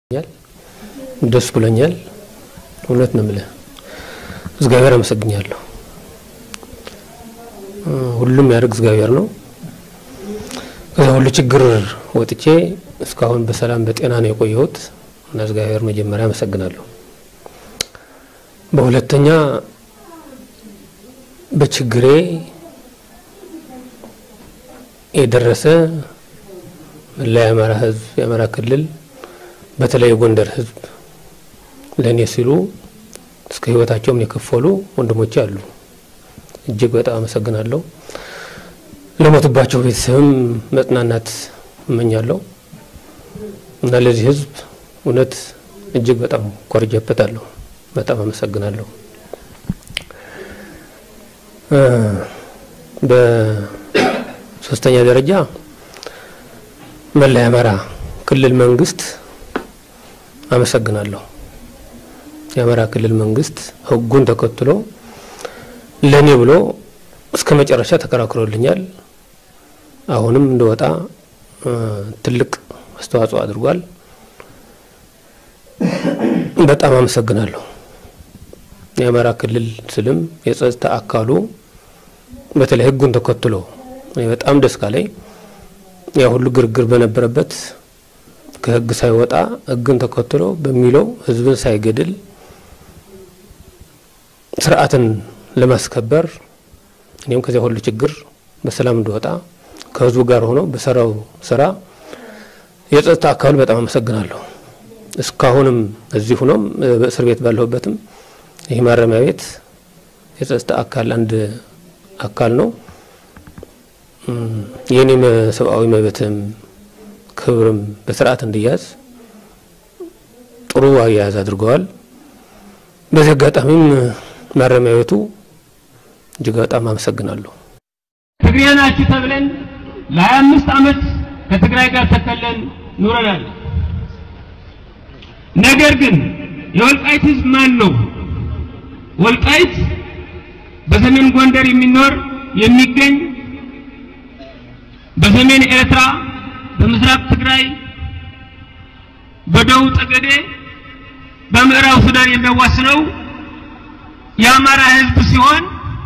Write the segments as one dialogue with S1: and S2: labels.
S1: ደስ ብሎኛል። እውነት ነው የምልህ እግዚአብሔር አመሰግኛለሁ። ሁሉም ያደርግ እግዚአብሔር ነው። ከዛ ሁሉ ችግር ወጥቼ እስካሁን በሰላም በጤና ነው የቆየሁት እና እግዚአብሔር መጀመሪያ አመሰግናለሁ። በሁለተኛ በችግሬ የደረሰ መላ የአማራ ሕዝብ የአማራ ክልል በተለይ የጎንደር ሕዝብ ለእኔ ሲሉ እስከ ሕይወታቸውም የከፈሉ ወንድሞቼ አሉ። እጅግ በጣም አመሰግናለሁ። ለሞቱባቸው ቤተሰብም መጽናናት እመኛለሁ እና ለዚህ ሕዝብ እውነት እጅግ በጣም ኮርጀበታለሁ። በጣም አመሰግናለሁ። በሶስተኛ ደረጃ መላ የአማራ ክልል መንግስት አመሰግናለሁ። የአማራ ክልል መንግስት ህጉን ተከትሎ ለኔ ብሎ እስከ መጨረሻ ተከራክሮልኛል። አሁንም እንደወጣ ትልቅ አስተዋጽኦ አድርጓል። በጣም አመሰግናለሁ። የአማራ ክልል ስልም የጸጥታ አካሉ በተለይ ህጉን ተከትሎ በጣም ደስ ካለኝ ያ ሁሉ ግርግር በነበረበት ከህግ ሳይወጣ ህግን ተከትሎ በሚለው ህዝብን ሳይገድል ስርዓትን ለማስከበር እኔም ከዚያ ሁሉ ችግር በሰላም እንዲወጣ ከህዝቡ ጋር ሆኖ በሰራው ስራ የጸጥታ አካሉ በጣም አመሰግናለሁ። እስካሁንም እዚህ ሆኖም በእስር ቤት ባለሁበትም ይህ ማረሚያ ቤት የጸጥታ አካል አንድ አካል ነው። የኔም ሰብአዊ መብትም ክብርም በስርዓት እንዲያዝ ጥሩ አያያዝ አድርገዋል። በዚህ አጋጣሚም ማረሚያ ቤቱ እጅግ በጣም አመሰግናለሁ።
S2: ትግሬ ናችሁ ተብለን ለሀያ አምስት ዓመት ከትግራይ ጋር ተከለን ኑረናል። ነገር ግን የወልቃይት ህዝብ ማን ነው? ወልቃይት በሰሜን ጎንደር የሚኖር የሚገኝ በሰሜን ኤርትራ፣ በምስራቅ ትግራይ፣ በደቡብ ጠገዴ፣ በምዕራብ ሱዳን የሚያዋስነው የአማራ ህዝብ ሲሆን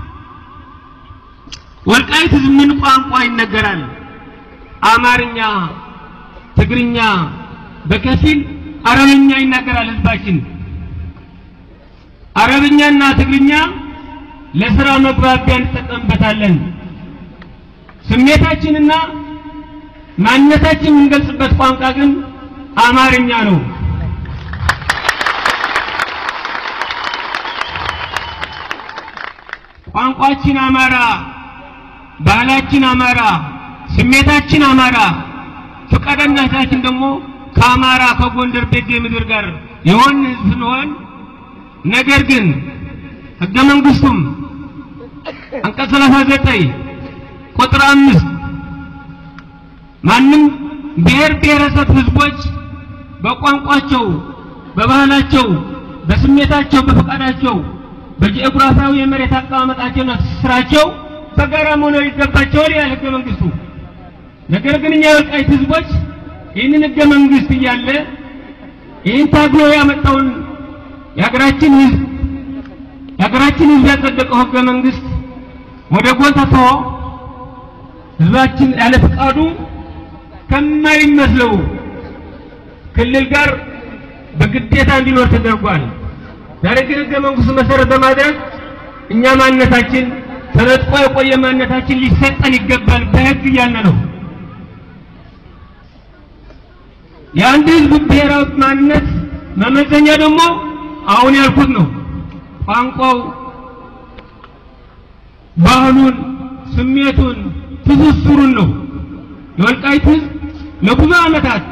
S2: ወልቃይት ህዝብ ምን ቋንቋ ይነገራል? አማርኛ፣ ትግርኛ፣ በከፊል አረብኛ ይናገራል ህዝባችን። አረብኛና ትግርኛ ለስራ መግባቢያ እንጠቀምበታለን። ስሜታችንና ማንነታችን የምንገልጽበት ቋንቋ ግን አማርኛ ነው። ቋንቋችን አማራ፣ ባህላችን አማራ፣ ስሜታችን አማራ፣ ፈቃደኝነታችን ደግሞ ከአማራ ከጎንደር ቤጌ ምድር ጋር የሆን ህዝብ ስንሆን ነገር ግን ህገ መንግስቱም አንቀጽ 39 ቁጥር አምስት ማንም ብሔር ብሔረሰብ ህዝቦች በቋንቋቸው፣ በባህላቸው፣ በስሜታቸው፣ በፈቃዳቸው፣ በጂኦግራፊያዊ የመሬት አቀማመጣቸውና ትስስራቸው በጋራ መኖር ይገባቸዋል ይላል ህገ መንግስቱ። ነገር ግን እኛ የወልቃይት ህዝቦች ይህንን ህገ መንግስት እያለ ይህን ታግሎ ያመጣውን የሀገራችን ህዝብ የሀገራችን ህዝብ ያጸደቀው ህገ መንግስት ወደ ጎን ትቶ ህዝባችን ያለ ፈቃዱ ከማይመስለው ክልል ጋር በግዴታ እንዲኖር ተደርጓል። ዛሬ ግን ህገ መንግስቱ መሰረት በማድረግ እኛ ማንነታችን ተነጥቆ የቆየ ማንነታችን ሊሰጠን ይገባል በህግ እያልን ነው። የአንድ ህዝብ ብሔራዊ ማንነት መመዘኛ ደግሞ አሁን ያልኩት ነው። ቋንቋው፣ ባህሉን፣ ስሜቱን፣ ትስስሩን ነው። የወልቃይት ህዝብ ለብዙ ዓመታት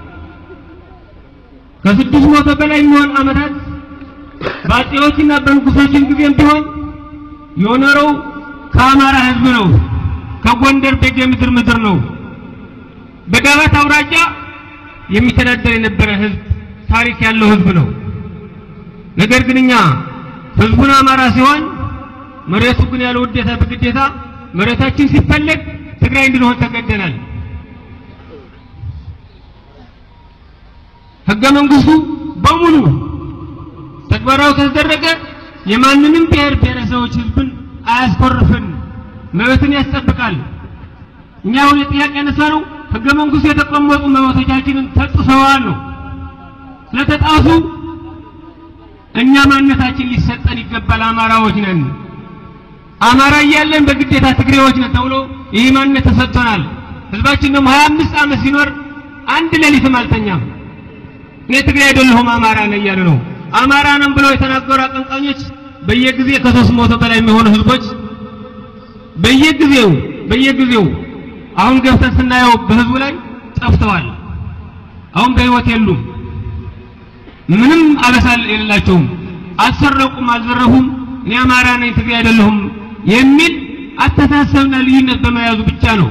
S2: ከስድስት መቶ በላይ የሚሆን ዓመታት በአፄዎችና በንጉሶችን ጊዜም ቢሆን የኖረው ከአማራ ህዝብ ነው። ከጎንደር ቤጌ ምድር ምድር ነው። በዳባት አውራጃ የሚተዳደር የነበረ ህዝብ ታሪክ ያለው ህዝብ ነው። ነገር ግን እኛ ህዝቡን አማራ ሲሆን መሬቱ ግን ያለ ውዴታ በግዴታ መሬታችን ሲፈለግ ትግራይ እንድንሆን ተገደናል። ህገ መንግስቱ በሙሉ ተግባራዊ ከተደረገ የማንንም ብሔር ብሔረሰቦች ህዝብን አያስኮርፍን፣ መብትን ያስጠብቃል። እኛ አሁን የጥያቄ ያነሳ ነው ህገ መንግስቱ የተቀመጡ መብቶቻችንን ተጥሰዋል ነው። ስለተጣሱ እኛ ማንነታችን ሊሰጠን ይገባል። አማራዎች ነን። አማራ እያለን በግዴታ ትግሬዎች ነን ተብሎ ይህ ማንነት ተሰጥቶናል። ህዝባችን ደግሞ 25 ዓመት ሲኖር አንድ ሌሊትም አልተኛም። እኔ ትግሬ አይደለሁም አማራ ነኝ እያሉ ነው። አማራ ነን ብለው የተናገሩ አቀንቃኞች በየጊዜ ከሶስት መቶ በላይ የሚሆኑ ህዝቦች በየጊዜው በየጊዜው አሁን ገብተን ስናየው በህዝቡ ላይ ጠፍተዋል። አሁን በህይወት የሉም። ምንም አበሳ የሌላቸውም። አልሰረቁም፣ አልዘረፉም። እኔ አማራ ነኝ ትግሬ አይደለሁም የሚል አስተሳሰብና ልዩነት በመያዙ ብቻ ነው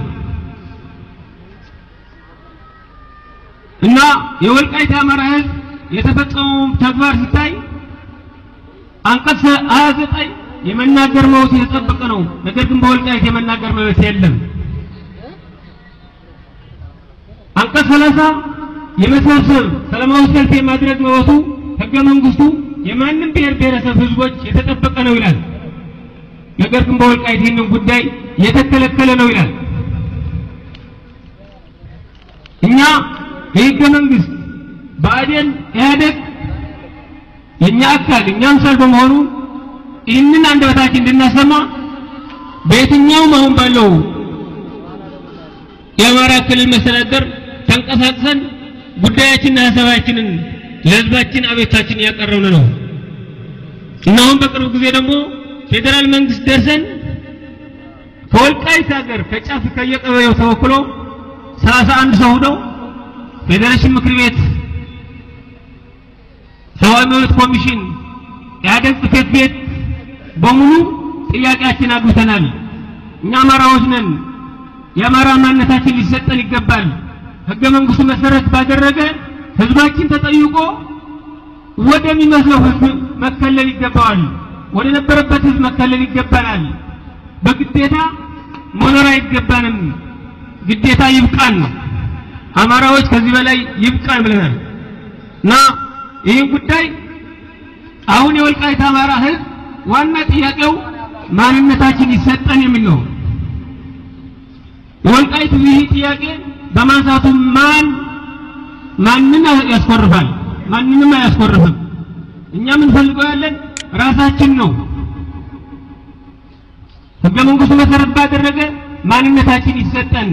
S2: እና የወልቃይት አማራ ህዝብ የተፈጸመው ተግባር ሲታይ አንቀጽ 29 የመናገር መብት የተጠበቀ ነው። ነገር ግን በወልቃይት የመናገር መብት የለም። አንቀጽ 30 የመሰብሰብ ሰላማዊ ሰልፍ የማድረግ መብቱ ህገ መንግስቱ የማንም ብሔር ብሔረሰብ ህዝቦች የተጠበቀ ነው ይላል። ነገር ግን በወልቃይት ይህንን ጉዳይ የተከለከለ ነው ይላል። እኛ የህገ መንግስት ብአዴን ኢህአዴግ የእኛ አካል እኛ አምሳል በመሆኑ ይህንን አንደበታችን እንድናሰማ በየትኛውም አሁን ባለው የአማራ ክልል መስተዳደር ተንቀሳቅሰን ጉዳያችንና ሀሳባችንን ለህዝባችን አቤታችን እያቀረብን ነው እና አሁን በቅርብ ጊዜ ደግሞ ፌዴራል መንግስት ደርሰን ከወልቃይት ሀገር ከጫፍ ከየቀበሌው ተወክሎ ሰላሳ አንድ ሰው ሆነው ፌዴሬሽን ምክር ቤት ሰብአዊ መብት ኮሚሽን ኢህአዴግ ጽሕፈት ቤት በሙሉ ጥያቄያችን አግብተናል። እኛ አማራዎች ነን። የአማራ ማንነታችን ሊሰጠን ይገባል። ህገ መንግስቱ መሰረት ባደረገ ህዝባችን ተጠይቆ ወደሚመስለው ህዝብ መከለል ይገባዋል። ወደ ነበረበት ህዝብ መከለል ይገባናል። በግዴታ መኖር አይገባንም። ግዴታ ይብቃን። አማራዎች ከዚህ በላይ ይብቃን ብለናል እና ይህን ጉዳይ አሁን የወልቃይት አማራ ህዝብ ዋና ጥያቄው ማንነታችን ይሰጠን የሚል ነው። የወልቃይት ይህ ጥያቄ በማንሳቱ ማን ማንን ያስኮርፋል? ማንንም አያስኮርፍም። እኛ የምንፈልገው ያለን ራሳችን ነው። ህገ መንግስቱ መሰረት ባደረገ ማንነታችን ይሰጠን።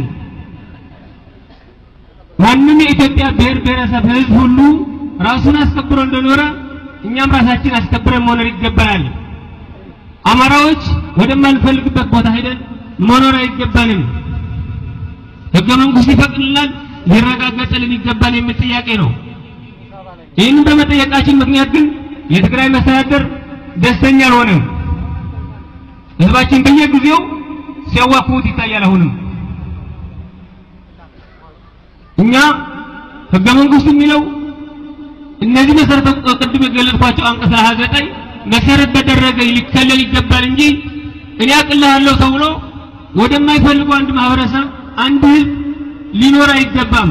S2: ማንም የኢትዮጵያ ብሔር ብሔረሰብ ህዝብ ሁሉ ራሱን አስከብሮ እንደኖረ እኛም ራሳችን አስከብረን መኖር ይገባናል። አማራዎች ወደማንፈልግበት ቦታ ሄደን መኖር አይገባንም። ህገ መንግስቱ ይፈቅድልናል፣ ሊረጋገጥልን ይገባል የሚል ጥያቄ ነው። ይህንን በመጠየቃችን ምክንያት ግን የትግራይ መስተዳደር ደስተኛ አልሆነም። ህዝባችን በየጊዜው ሲያዋክቡት ይታያል። አሁንም እኛ ህገ መንግስቱ የሚለው እነዚህ መሰረተ ቅድም የገለጽኳቸው አንቀጽ 29 መሰረት በደረገ ሊከለል ይገባል እንጂ እኔ አቅልሃለሁ ተብሎ ወደማይፈልጉ አንድ ማህበረሰብ አንድ ህዝብ ሊኖር አይገባም።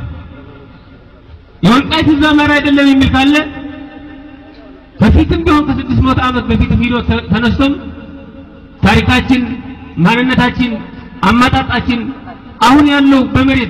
S2: የወልቃይት ህዝብ አማራ አይደለም የሚል ካለ በፊትም ቢሆን ከስድስት መቶ ዓመት በፊትም ሂዶ ተነስቶም ታሪካችን፣ ማንነታችን፣ አመጣጣችን አሁን ያለው በመሬት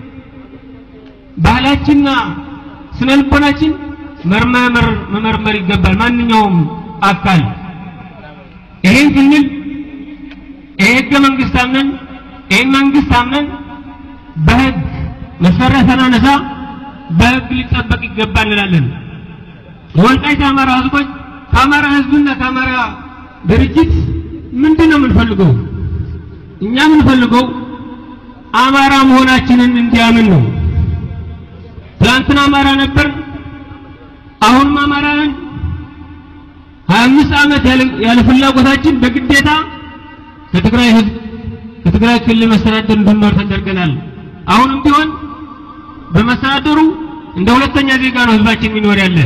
S2: ባህላችንና ስነ ልቦናችን መርመር መመርመር ይገባል። ማንኛውም አካል ይሄን ስንል ይሄ ህገ መንግስት አምነን ይሄን መንግስት አምነን በህግ መሰረት ተናነሳ በህግ ሊጠበቅ ይገባል እንላለን። የወልቃይት አማራ ህዝቦች ከአማራ ህዝብና ከአማራ ድርጅት ምንድን ነው የምንፈልገው? እኛ የምንፈልገው አማራ መሆናችንን እንዲያምን ነው። ትናንትና አማራ ነበር፣ አሁንም አማራ ነን። ሀያ አምስት ዓመት ያለ ፍላጎታችን በግዴታ ከትግራይ ህዝብ ከትግራይ ክልል መስተዳደር እንድንኖር ተደርገናል። አሁንም ቢሆን በመስተዳደሩ እንደ ሁለተኛ ዜጋ ነው ህዝባችን የሚኖር ያለ።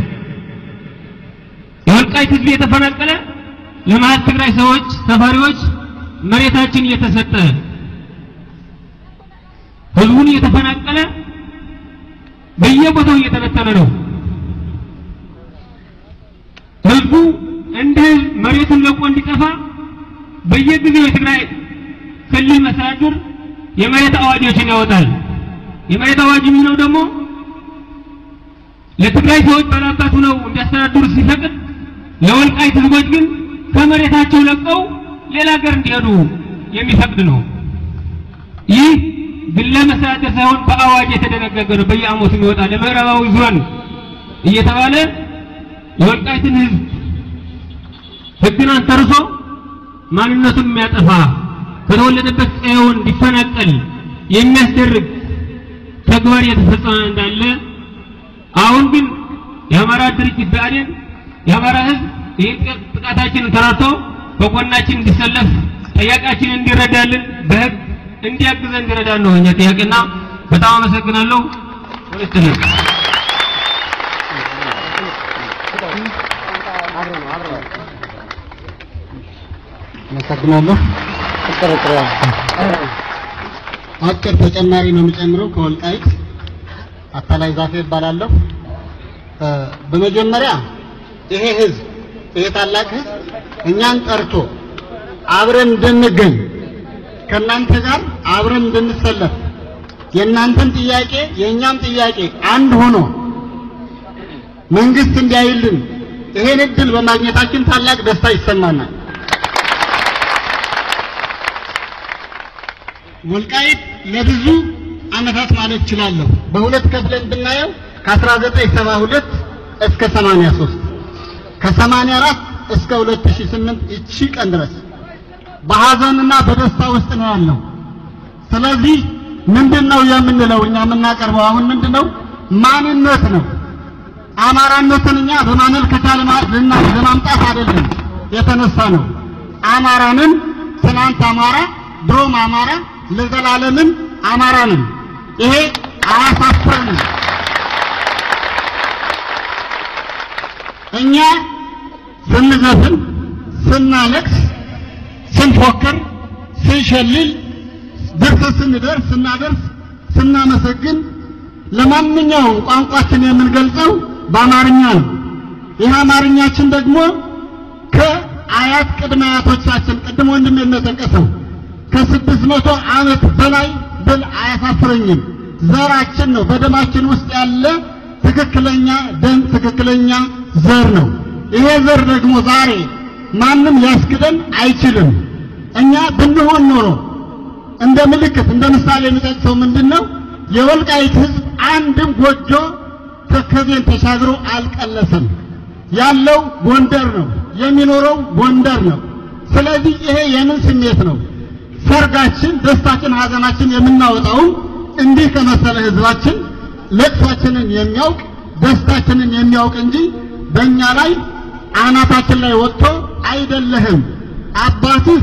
S2: የወልቃይት ህዝብ የተፈናቀለ ለመሀል ትግራይ ሰዎች ሰፋሪዎች መሬታችን እየተሰጠ ህዝቡን እየተፈናቀለ በየቦታው እየተበተነ ነው። ህዝቡ እንደ ህዝብ መሬቱን ለቆ እንዲጠፋ በየጊዜው የትግራይ ክልል መስተዳድር የመሬት አዋጆችን ያወጣል። የመሬት አዋጅ የሚለው ደግሞ ለትግራይ ሰዎች ባላባት ሆነው እንዲያስተዳድሩ ሲፈቅድ ለወልቃይት ህዝቦች ግን ከመሬታቸው ለቀው ሌላ ሀገር እንዲሄዱ የሚፈቅድ ነው። ይህ ግለ መስተዳደር ሳይሆን በአዋጅ የተደነገገ ነው። በየዓመቱ የሚወጣ ለምዕራባዊ ዞን እየተባለ የወልቃይትን ህዝብ ህግን አንተርሶ ማንነቱን የሚያጠፋ ከተወለደበት ቀዬውን እንዲፈናቀል የሚያስደርግ ተግባር እየተፈጸመ እንዳለ አሁን ግን የአማራ ድርጅት ብአዴን የአማራ ህዝብ ይህን ጥቃታችንን ተረድቶ በጎናችን እንዲሰለፍ ጥያቄያችንን እንዲረዳልን በህግ እንዲያግዘን እንዲረዳን ነው እኛ ጥያቄና በጣም አመሰግናለሁ። ወለስተነ
S3: አመሰግናለሁ። አጭር ተጨማሪ ነው የሚጨምረው ከወልቃይት አታላይ ዛፌ ይባላለሁ። በመጀመሪያ ይሄ ህዝብ ይሄ ታላቅ ህዝብ እኛን ጠርቶ አብረን እንድንገኝ ከእናንተ ጋር አብረን እንድንሰለፍ የእናንተን ጥያቄ የእኛም ጥያቄ አንድ ሆኖ መንግስት እንዲያይልን ይሄን እድል በማግኘታችን ታላቅ ደስታ ይሰማናል። ወልቃይት ለብዙ ዓመታት ማለት እችላለሁ በሁለት ከፍለን ብናየው ከ1972 እስከ 83 ከ84 እስከ 2008 እቺ ቀን ድረስ በሐዘንና በደስታ ውስጥ ነው ያለው። ስለዚህ ምንድነው የምንለው እኛ የምናቀርበው አሁን ምንድነው ማንነት ነው። አማራነትን እኛ በማመልከቻ ለማምጣት አይደለም የተነሳ ነው። አማራንን ትናንት አማራ ድሮም አማራ ለዘላለምን አማራ ነን። ይሄ አያሳፍረንም። እኛ ስንዘፍን፣ ስናለቅስ፣ ስንፎክር፣ ስንሸልል፣ ድርሰት ስንደርስ፣ ስናደርስ፣ ስናመሰግን ለማንኛውም ቋንቋችን የምንገልጸው በአማርኛ ነው። ይህ አማርኛችን ደግሞ ከአያት ቅድመ አያቶቻችን ቅድም ወንድም እንደጠቀሰው ከስድስት መቶ ዓመት በላይ ብል አያሳፍረኝም። ዘራችን ነው፣ በደማችን ውስጥ ያለ ትክክለኛ ደም ትክክለኛ ዘር ነው። ይሄ ዘር ደግሞ ዛሬ ማንም ሊያስክደን አይችልም። እኛ ብንሆን ኖሮ እንደ ምልክት እንደ ምሳሌ የሚጠቅሰው ምንድን ነው? የወልቃይት ሕዝብ አንድም ጎጆ ተከዜን ተሻግሮ አልቀለሰም። ያለው ጎንደር ነው፣ የሚኖረው ጎንደር ነው። ስለዚህ ይሄ የምን ስሜት ነው? ሰርጋችን፣ ደስታችን፣ ሀዘናችን የምናወጣውም እንዲህ ከመሰለ ህዝባችን ለቅሷችንን የሚያውቅ ደስታችንን የሚያውቅ እንጂ በእኛ ላይ አናታችን ላይ ወጥቶ አይደለህም አባትህ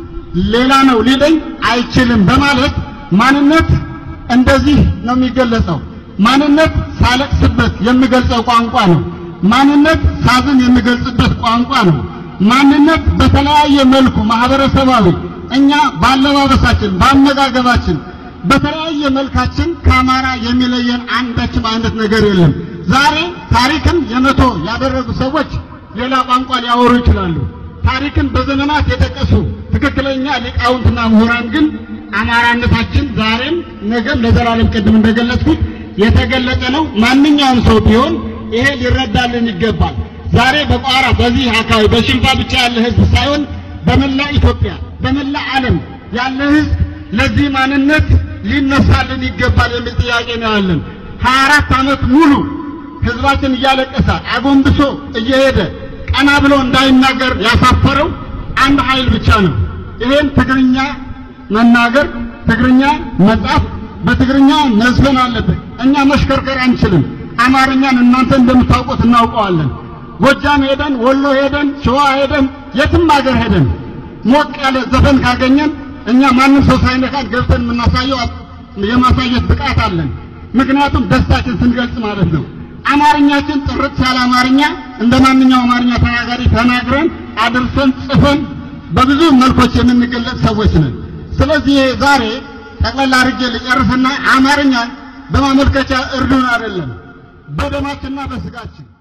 S3: ሌላ ነው ሊለኝ አይችልም በማለት ማንነት እንደዚህ ነው የሚገለጸው። ማንነት ሳለቅስበት የምገልጸው ቋንቋ ነው። ማንነት ሳዝን የምገልጽበት ቋንቋ ነው። ማንነት በተለያየ መልኩ ማህበረሰባዊ እኛ ባለባበሳችን፣ ባመጋገባችን፣ በተለያየ መልካችን ከአማራ የሚለየን አንዳችም አይነት ነገር የለም። ዛሬ ታሪክን የመቶ ያደረጉ ሰዎች ሌላ ቋንቋ ሊያወሩ ይችላሉ። ታሪክን በዘመናት የጠቀሱ ትክክለኛ ሊቃውንትና ምሁራን ግን አማራነታችን ዛሬም ነገም ለዘላለም ቅድም እንደገለጽኩት የተገለጠ ነው። ማንኛውም ሰው ቢሆን ይሄ ሊረዳልን ይገባል። ዛሬ በቋራ በዚህ አካባቢ በሽንፋ ብቻ ያለ ህዝብ ሳይሆን በመላ ኢትዮጵያ በመላ ዓለም ያለ ህዝብ ለዚህ ማንነት ሊነሳልን ይገባል የሚል ጥያቄ ነው ያለን። ሀያ አራት ዓመት ሙሉ ህዝባችን እያለቀሰ አጎንብሶ እየሄደ ቀና ብሎ እንዳይናገር ያሳፈረው አንድ ኃይል ብቻ ነው። ይሄን ትግርኛ መናገር፣ ትግርኛ መጻፍ፣ በትግርኛ መዝፈን አለበት። እኛ መሽከርከር አንችልም። አማርኛን እናንተ እንደምታውቁት እናውቀዋለን። ጎጃም ሄደን፣ ወሎ ሄደን፣ ሸዋ ሄደን፣ የትም ሀገር ሄደን ሞቅ ያለ ዘፈን ካገኘን እኛ ማንም ሰው ሳይነካን ገብተን የምናሳየው የማሳየት ብቃት አለን። ምክንያቱም ደስታችን ስንገልጽ ማለት ነው። አማርኛችን ጥርት ያለ አማርኛ እንደ ማንኛውም አማርኛ ተናጋሪ ተናግረን አድርሰን ጽፈን በብዙ መልኮች የምንገለጽ ሰዎች ነን። ስለዚህ ዛሬ ጠቅላላ አድርጌ ልጨርስና አማርኛ በማመልከቻ እርዱን አይደለም፣ በደማችንና በስጋችን